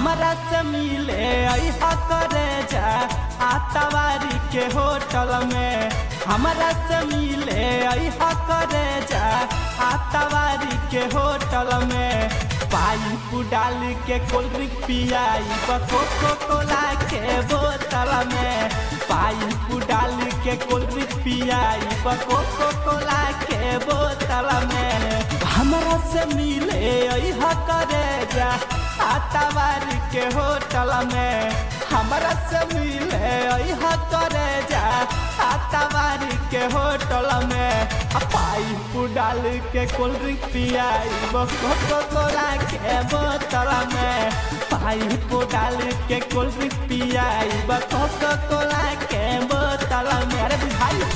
हमरा से मिले अहा करे जा आतावारी के होटल में हमरा से मिले अहा करे जा आतावारी के होटल में पाइप डाल के कोल्ड ड्रिंक पियाई कोको कोला के बोतल में पाइप डाल के कोल्ड ड्रिंक पियाई कोको कोला के बोतल में हमरा से मिले अहा करे जा आतावारी के होटल में हमरा से मिले अहा करे जा आतावारी के होटल में पाइप डाल के कोल्ड ड्रिंक पियाई कोको कोला के बोतल में पाइप डाल के कोल्ड ड्रिंक पियाई कोको कोला के बोतल में अरे भाई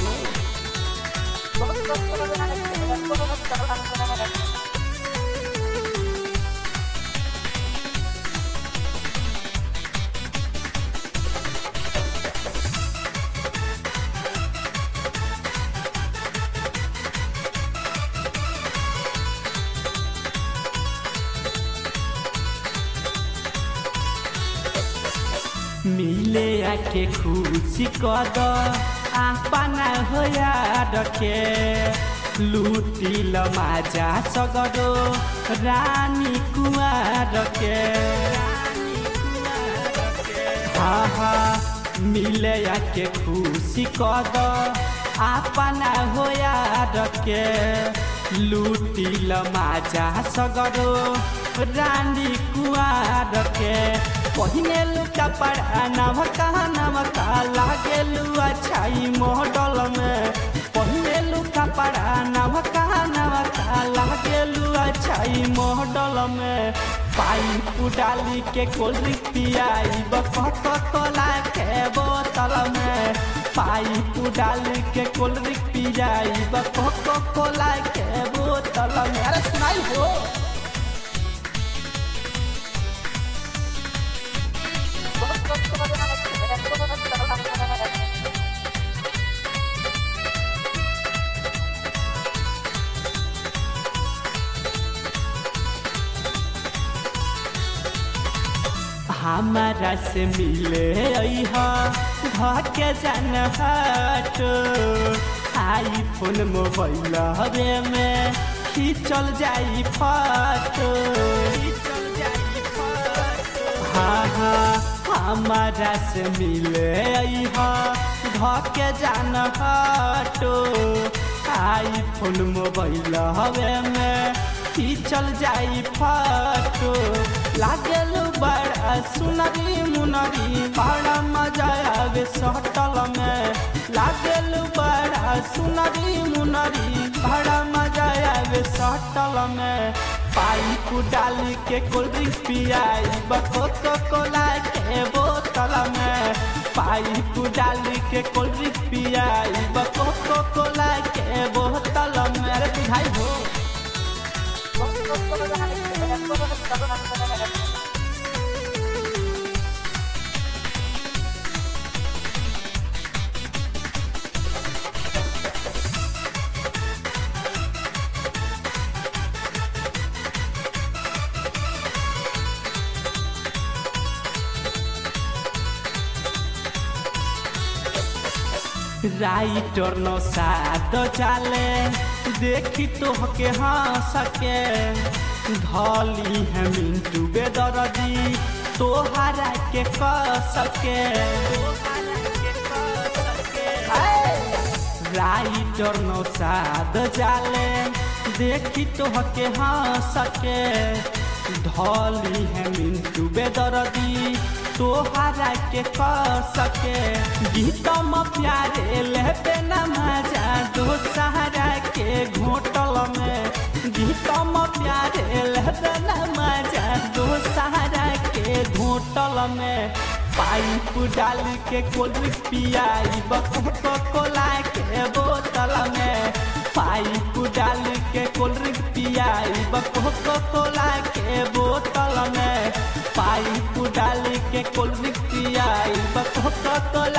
मिले आके खुशी कद आपना होया रखे लुटिल माजा सगरो रानी कुमार के हाँ हाँ मिले आके खुशी कद आपना होया रखे लुटिल माजा सगरो रानी कुआर के पहिने लुका पड़ा नमका नमका लागेलु अच्छाई मॉडल में पहिने लुका पड़ा नमका नमका लागेलु अच्छाई मॉडल में पाइप डाली के कोल्ड ड्रिंक पियाई बकट कोला के बोतल में पाइप डाली के कोल्ड ड्रिंक पियाई बकट कोला के बोतल में अरे सुनाई हो हमारा से मिले घर के जान हट आई फोन मोबाइल हवे में खींचल जाई फोटो हाँ हाँ हमारा से मिले घर के जान हटो आई फोन मोबाइल हवे में खींचल जाई फोटो लागल बड़ा सुनरी मुनरी बड़ा मजा आवे सटल में लागल बड़ा सुनरी मुनरी बड़ा मजा आवे सटल में पाइप डाल के कोल्ड ड्रिंक पियाई बकोको कोला के बोतल में पाइप डाल के कोल्ड ड्रिंक पियाई बकोको कोला के बोतल में अरे बुझाई हो राइटर नो साथ चाले देखी तो हके हंस के धली है मिंटू बेदरदी तोहरा के कस के राइटर नो साध जाले देखी तो हके हंस के धली है मिंटू बेदरदी तोहरा के कस के गीतम प्यारे लेबे न मजा दो सहारा के घोटल में गीतम प्यारे लेबे न मजा दो सहारा के घोटल में पाइप डाल के कोल्ड ड्रिंक पियाई बको कोला के बोतल में पाइप डाल के कोल्ड ड्रिंक पियाई बको कोला के बोतल में पाइप डाल के कोल्ड ड्रिंक पियाई बको कोला